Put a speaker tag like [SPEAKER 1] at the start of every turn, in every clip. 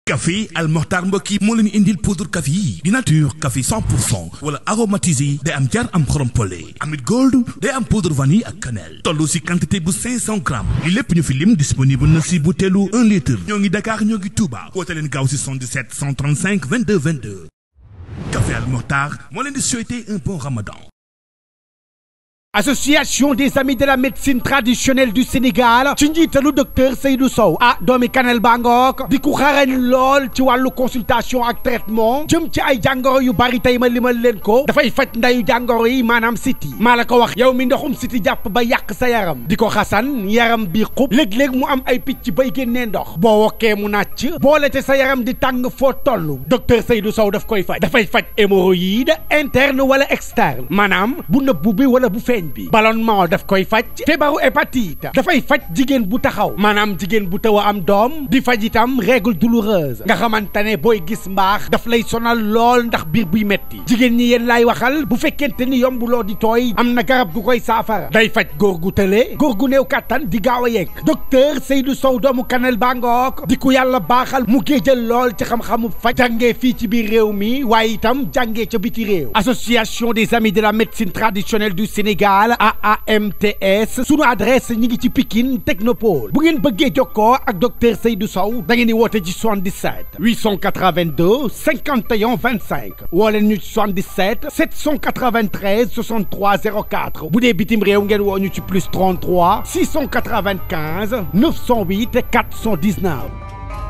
[SPEAKER 1] café Al Mokhtar mbokk yi moo leen indil poudre café yi di nature café 100 pour cent wala aromatisé day am jar am xorom pole amit gold day am poudre vanille ak cannelle toll si quantité bu 500 grammes li lépp ñu fi lim disponible na si butéelu 1 litre ñoo ngi Dakar ñoo ngi Touba woote leen gaaw si 77 135 22 22 café Al Mokhtar moo leen di souhaiter un bon ramadan
[SPEAKER 2] association des amis de la médecine traditionnelle du Sénégal ci njiitalu docteur Seydou Sow ah doomi Kanel Bangook di ku xarañ lool ci wàllu consultation ak traitement jëm ci ay jàngoro yu bari tey ma limal leen ko dafay faj ndayu jàngoro yi maanaam siti maa la ko wax yow mi ndoxum siti jàpp ba yàq sa yaram di ko xasan yaram bi xub léeg-léeg mu am ay picc bay génnee ndox boo wokkee mu nàcc boole te sa yaram di tàng foo toll docteur Seydou Sow daf koy faj dafay faj hémorroïde interne wala externe maanaam bu nëbbu bi wala bu feeñ bi ballonnement daf koy faj feebaru hépatite dafay faj jigéen bu taxaw maanaam jigéen bu taw a am doom di faj itam règle douloureuse nga xamante ne booy gis mbaax daf lay sonal lool ndax biir buy metti jigéen ñi yéen laay waxal bu fekkente ni yombuloo di tooy am na garab gu koy saafara day faj góor gu tële góor gu néew kàttan di gaaw a yegg docteur Seydou Sow doomu Kanel Bangook di ku yàlla baaxal mu géejal lool ci xam-xamu faj jàngee fii ci biir réew mi waaye itam jàngee ca biti réew association des amis de la médecine traditionnelle du Sénégal AAMTS sunu adresse ñi ngi ci Pikine Technopole bu ngeen bëggee jokkoo ak docteur Seydou Sow da ngeen di woote ci 77 882 51 25 woo leen ñu ci 77 793 63 04 bu dee bitim réew ngeen woo ñu ci plus 33 695 908 419.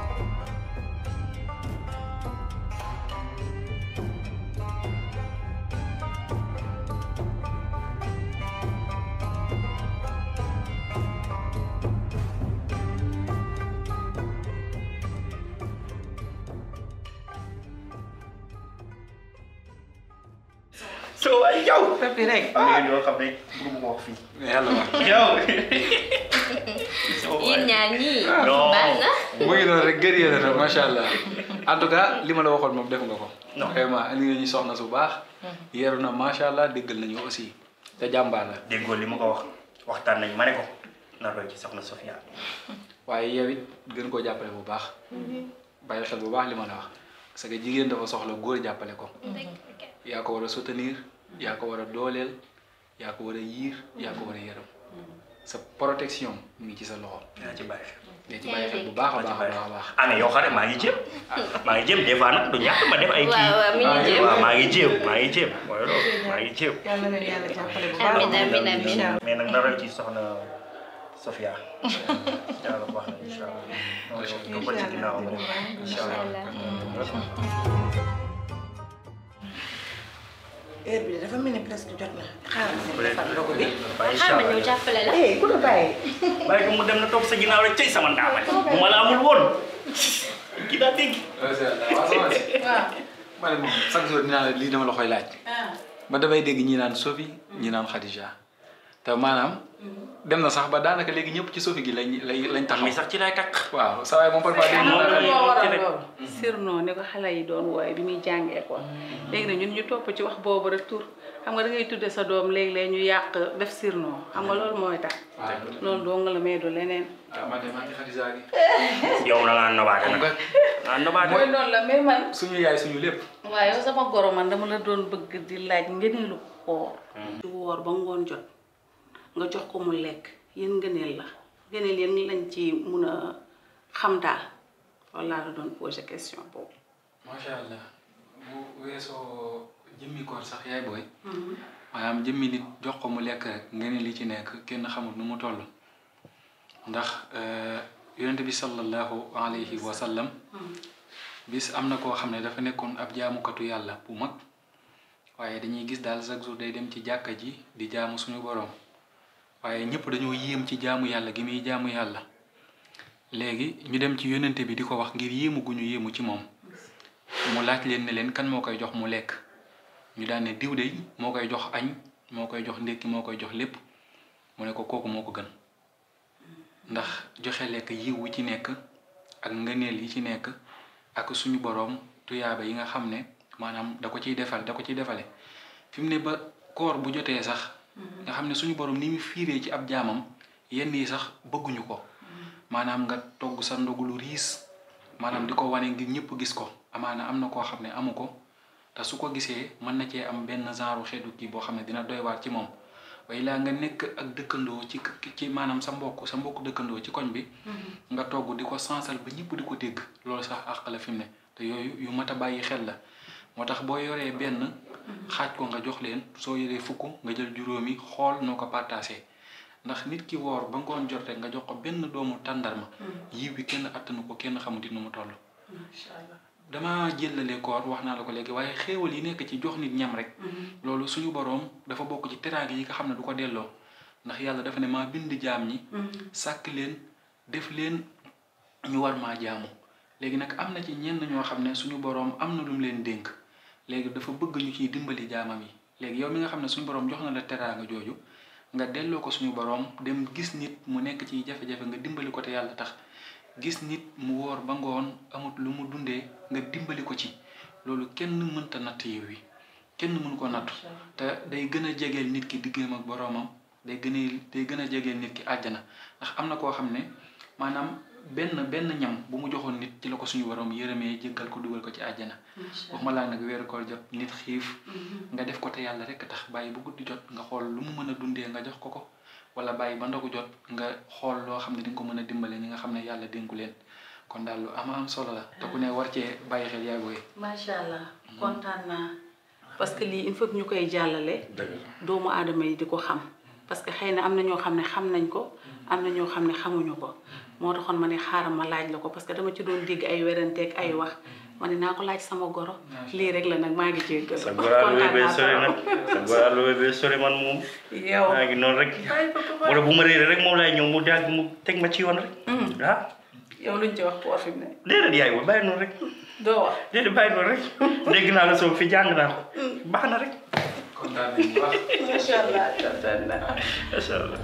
[SPEAKER 3] soo waay yow.
[SPEAKER 4] Pepi rek.
[SPEAKER 3] am na yoo xam ne mënu ma wax fii.
[SPEAKER 4] yàlla wax.
[SPEAKER 3] yow.
[SPEAKER 5] yéen ñaar ñii.
[SPEAKER 3] Non.
[SPEAKER 5] baax na.
[SPEAKER 4] mu ngi noonu rek gërëyee na macha allah en tout cas li ma la waxoon moom def nga ko.
[SPEAKER 3] Non.
[SPEAKER 4] vraiment indi nga ñu soxna su baax. yeeru na macha allah déggal nañu aussi te jàmbaar la.
[SPEAKER 3] déggoo li ma ko wax waxtaan nañ ma ne ko na roy ci soxna Sofia.
[SPEAKER 4] waaye yow it gën koo jàppale bu baax. bàyyi xel bu baax li ma la wax parce que jigéen dafa soxla góor jàppale ko. yaa ko war a soutenir yaa ko war a dooleel yaa ko war a yiir yaa ko war a yërëm sa protection mu ngi ci sa loxo.
[SPEAKER 3] yaa ci bàyyi xel.
[SPEAKER 4] day ci bàyyi xel bu baax a
[SPEAKER 3] maa ci
[SPEAKER 4] baax a
[SPEAKER 3] bàyyi
[SPEAKER 4] baax a
[SPEAKER 3] xel.
[SPEAKER 4] baax.
[SPEAKER 3] ah mais yow xare maa ngi jéem. maa ngi jéem des fois nag du ñàkk ma def ay kii.
[SPEAKER 5] waaw waaw mi ngi jéem.
[SPEAKER 3] waaw maa ngi jéem maa ngi jéem mooy loolu maa ngi jéem.
[SPEAKER 6] yàlla na leen yàlla jàppale bu baax.
[SPEAKER 5] amiin amiin amiin.
[SPEAKER 3] mais nag na roy ci soxna Sofia. yàlla baax na incha allah. nga ko ci ginnaaw incha allah.
[SPEAKER 6] heure bi de dafa mel ni presque jot na xaaral ma
[SPEAKER 3] bu
[SPEAKER 6] dem
[SPEAKER 3] dee
[SPEAKER 6] defar ndogu bi.
[SPEAKER 3] bàyyi incha
[SPEAKER 5] xaaral ma ñëw
[SPEAKER 3] allah.
[SPEAKER 5] jàppale la.
[SPEAKER 6] eh ku la bàyyi.
[SPEAKER 3] bàyyi ko mu dem na toog sa ginnaaw rek cay sama ndaama bu ma la amul woon. kii daa dégg.
[SPEAKER 4] waaw sama si. ma ne moom chaque jour dinaa la lii dama la koy laaj. ba damay dégg ñi naan Sophie ñi naan Khadija te maanaam dem na sax ba daanaka léegi ñëpp ci Sophie gi lañ lañ lañ taxaw.
[SPEAKER 3] mi sax ci lay takk.
[SPEAKER 4] waaw saa waay moom parfois dégg
[SPEAKER 3] moom
[SPEAKER 4] naa
[SPEAKER 3] la
[SPEAKER 4] Khadija.
[SPEAKER 3] ñuy
[SPEAKER 6] moo waral
[SPEAKER 3] ci rek.
[SPEAKER 6] loolu.
[SPEAKER 7] surnom ni ko xale yi doon wooye bi muy jàngee ko léegi nag ñun ñu topp ci wax boobu rek tur xam nga da ngay tudde sa doom léeg-léeg ñu yàq def surnom xam nga loolu mooy tax
[SPEAKER 4] waaw
[SPEAKER 7] loolu doo nga la may du leneen
[SPEAKER 4] ah man de maa ngi Khadija gi.
[SPEAKER 3] yow na ngaa nobaate
[SPEAKER 4] xam
[SPEAKER 3] nag.
[SPEAKER 4] nga
[SPEAKER 3] ah nobaate.
[SPEAKER 7] mooy noonu la mais man
[SPEAKER 4] suñu yaay suñu lépp.
[SPEAKER 7] waaw yow sama goro man dama la doon bëgg di laaj ngëneelu woor du woor ba ngoon jot nga jox ko mu lekk yéen ngëneel la ngëneel yéen lañ ci mun a xam daal loolu laa la doon posé question boobu
[SPEAKER 4] macha allah bu weesoo jëmmi koor sax yaay booy. maanaam jëmmi nit jox ko mu lekk rek nga ne li ci nekk kenn xamul nu mu toll. ndax yonent bi sallallahu alayhi wa sallam. bis am na koo xam ne dafa nekkoon ab jaamukatu yàlla bu mag. waaye dañuy gis daal chaque jour day dem ci jàkka ji di jaamu suñu borom. waaye ñëpp dañoo yéem ci jaamu yàlla gi muy jaamu yàlla. léegi ñu dem ci yonente bi di ko wax ngir yéemu gu ñu yéemu ci moom. mu laaj leen ne leen kan moo koy jox mu lekk ñu daan ne diw de moo koy jox añ moo koy jox ndékki moo koy jox lépp mu ne ko kooku moo ko gën ndax joxe lekk yiw wi ci nekk ak ngëneel yi ci nekk ak suñu boroom tuyaaba yi nga xam ne maanaam da ko ciy defal da ko ciy defale fi mu ne ba koor bu jotee sax nga xam ne suñu boroom ni mu fiiree ci ab jaamam yenn yi sax bëgguñu ko maanaam nga togg sa ndogu lu riis maanaam di ko wane ngir ñëpp gis ko amaana am na koo xam ne amu ko te su ko gisee mën na cee am benn genre xeetu kii boo xam ne dina doy waar ci moom waaye laa nga nekk ak dëkkandoo ci ci maanaam sa mbokk sa mbokk dëkkandoo ci koñ bi nga togg di ko sansal ba ñëpp di ko dégg loolu sax àq la fi mu ne te yooyu yu mat a bàyyi xel la moo tax boo yoree benn xaaj ko nga jox leen soo yoree fukk nga jël juróomi xool noo ko partagé ndax nit ki woor ba ngoon jot rek nga jox ko benn doomu tàndarma yiw bi kenn attanu ko kenn xamuti nu mu toll dama jëlale koor wax naa la ko léegi waaye xéewal yi nekk ci jox nit ñam rek loolu suñu boroom dafa bokk ci teraanga yi nga xam ne du ko delloo ndax yàlla dafa ne maa bind jaam ñi sàkk leen def leen ñu war maa jaamu léegi nag am na ci ñenn ñoo xam ne suñu boroom am na lu mu leen dénk léegi dafa bëgg ñu ciy dimbali jaamam yi léegi yow mi nga xam ne suñu boroom jox na la teraanga jooju nga delloo ko suñu boroom dem gis nit mu nekk ci jafe-jafe nga dimbali ko te yàlla tax gis nit mu woor ba ngoon amut lu mu dundee nga dimbali ko ci loolu kenn mënta natt yiw wi kenn mënu ko nattu te day gën a jegeel nit ki diggam ak boroomam day gën a day gën a jegeel nit ki àjjana ndax am na koo xam ne maanaam benn benn ñam bu mu joxoon nit ci la ko suñu boroom yërëmee jéggal ko dugal ko ci àjjana waxuma laa nag weeru koor jot nit xiif nga def ko te yàlla rekk tax bàyyi bu guddi jot nga xool lu mu mën a dundee nga jox ko ko wala bàyyi ba ndogu jot nga xool loo xam ne di nga ko mën a dimbale ñi nga xam ne yàlla dénku leen kon daal lu ama am solo la te ku ne war cee bàyyi xel yaay booy
[SPEAKER 7] macha allah kontaan naa parce que lii il faut que ñu koy jàllale doomu aadama yi di ko xam parce que xëy na am na ñoo xam ne xam nañ ko am na ñoo xam ne xamuñu ko moo taxoon ma ne xaaral ma laaj la ko parce que dama ci doon dégg ay weranteeg ay wax ma ne naa ko laaj sama goro lii rek la nag maa ngi jéggal
[SPEAKER 3] sa góor lu bee sori nag sa góor lu bee sori man moom
[SPEAKER 7] yow
[SPEAKER 3] maa ngi noonu rek wala bu ma réeré rek moom laay ñëw mu dagg mu teg ma ci yoon rek ah
[SPEAKER 7] yow luñ ci wax poor fi mu ne
[SPEAKER 3] déedéet yaay booy bàyyi noonu rek
[SPEAKER 7] doo wax
[SPEAKER 3] déedéet bàyyi noonu rek dégg naa la soo fi jàng naa ko baax na rek
[SPEAKER 4] kontaan nañ bu baax
[SPEAKER 7] macha allah kontaan naa
[SPEAKER 3] macha allah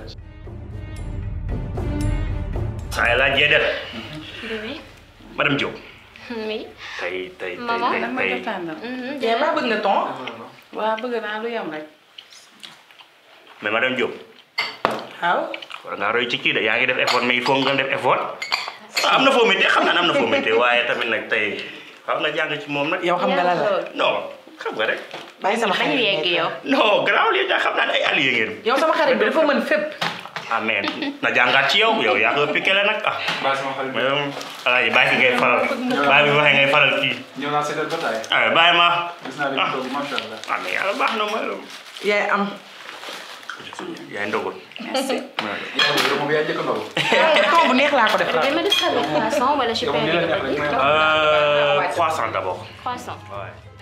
[SPEAKER 3] saa yi laa jee def
[SPEAKER 5] Bébé.
[SPEAKER 3] madame Diop
[SPEAKER 5] Oui.
[SPEAKER 3] tey tey tey
[SPEAKER 5] Maman.
[SPEAKER 3] tey
[SPEAKER 7] lan ma
[SPEAKER 3] tey
[SPEAKER 7] def tàndam
[SPEAKER 5] Mhm,
[SPEAKER 6] yaa baa bëgg nga ton
[SPEAKER 7] waa bëgg naa lu yem rek
[SPEAKER 3] mais madame Diop
[SPEAKER 6] waaw
[SPEAKER 3] war ngaa roy ci kii de yaa ngi def effort mais il faut nga def effort am na foo méttee xam naa ne am na foo méttee waaye tamit nag tey xam nga jàng ci moom nag
[SPEAKER 6] yow xam nga lan la
[SPEAKER 3] non xam nga rek
[SPEAKER 6] bàyyi sama
[SPEAKER 5] Bañu
[SPEAKER 6] xarit
[SPEAKER 5] yegg
[SPEAKER 6] nekk.
[SPEAKER 5] yow.
[SPEAKER 3] non garaaw lii daa xam naa ne ay allié ngeen
[SPEAKER 6] yow sama xarit bi dafa mën fépp
[SPEAKER 3] amen na jàngaat ci yow yow yaa ko piqué la nag ah
[SPEAKER 4] baa sama xarit
[SPEAKER 3] mais yow alaaji bàyyi fi ngay faral bàyyi bi waxee ngay faral kii
[SPEAKER 4] ñëw naa seetal ba taay
[SPEAKER 3] ah bàyyi ma
[SPEAKER 4] gis naa leen toog macha allah
[SPEAKER 3] ah mais yàlla baax na ma
[SPEAKER 6] yaay am
[SPEAKER 3] yaay ndogul
[SPEAKER 4] yow moom yaa njëkk a ndogu
[SPEAKER 6] kaw bu neex laa ko def
[SPEAKER 5] Bébé ma defal la croissant wala je peux
[SPEAKER 4] yow nii la neex rek
[SPEAKER 5] inviter
[SPEAKER 4] may
[SPEAKER 3] croissant d'abord
[SPEAKER 5] croissant.
[SPEAKER 3] ouais